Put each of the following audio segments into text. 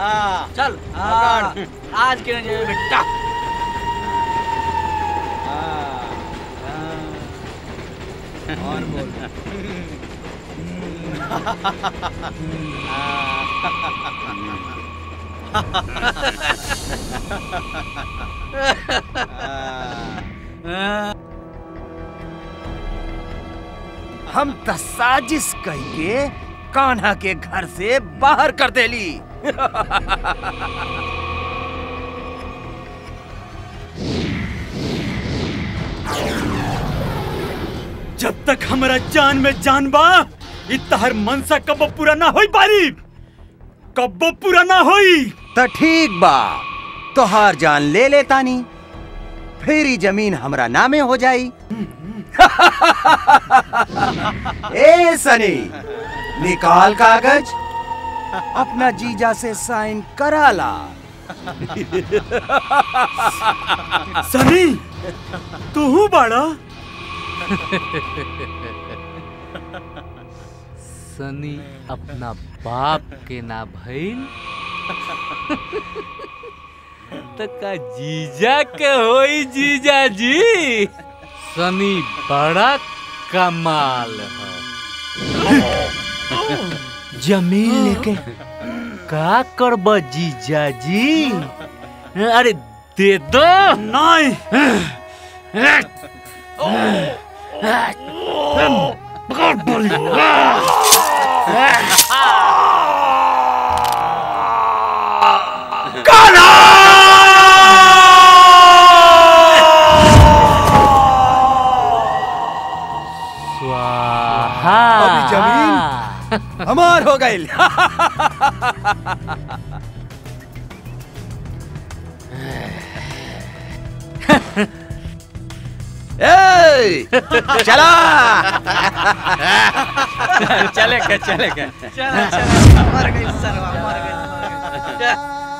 हाँ चल पकड़। आज के न जाए बेटा हाँ, हाँ। और बोल हम त साजिश कहिए कान्हा के घर से बाहर कर देली जब तक हमारा जान में जान बा इ तहर मनसा कब पूरा ना होई पारी कब पूरा ना होई त ठीक बा तोहार जान ले लेतानी फिर ही जमीन हमरा नामे हो जाई ए सनी निकाल कागज अपना जीजा से साइन करा ला सनी तू बाड़ा सनी अपना बाप के ना भइल तो का जीजा के होई जीजा जी सनी बड़ा कमाल है जमीन लेके का करब जीजा जी अरे दे दो नहीं स्वाहा अभी जमीन हमार हो गई ए चला चलेगा चलेगा चला चला मर गई सरवा मर गई मर गई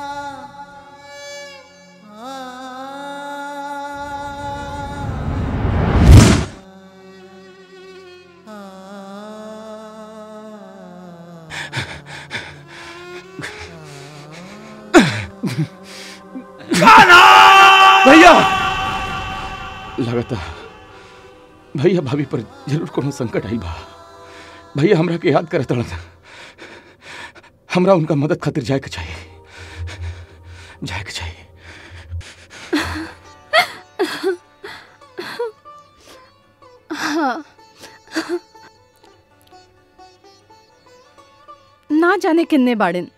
भैया लगता भैया भाभी पर जरूर कोनो संकट आई बा भैया हमरा के याद करत रहत हमरा उनका मदद खातिर जाए के चाहिए जाए के चाहिए हाँ ना जाने किन्ने बाड़िन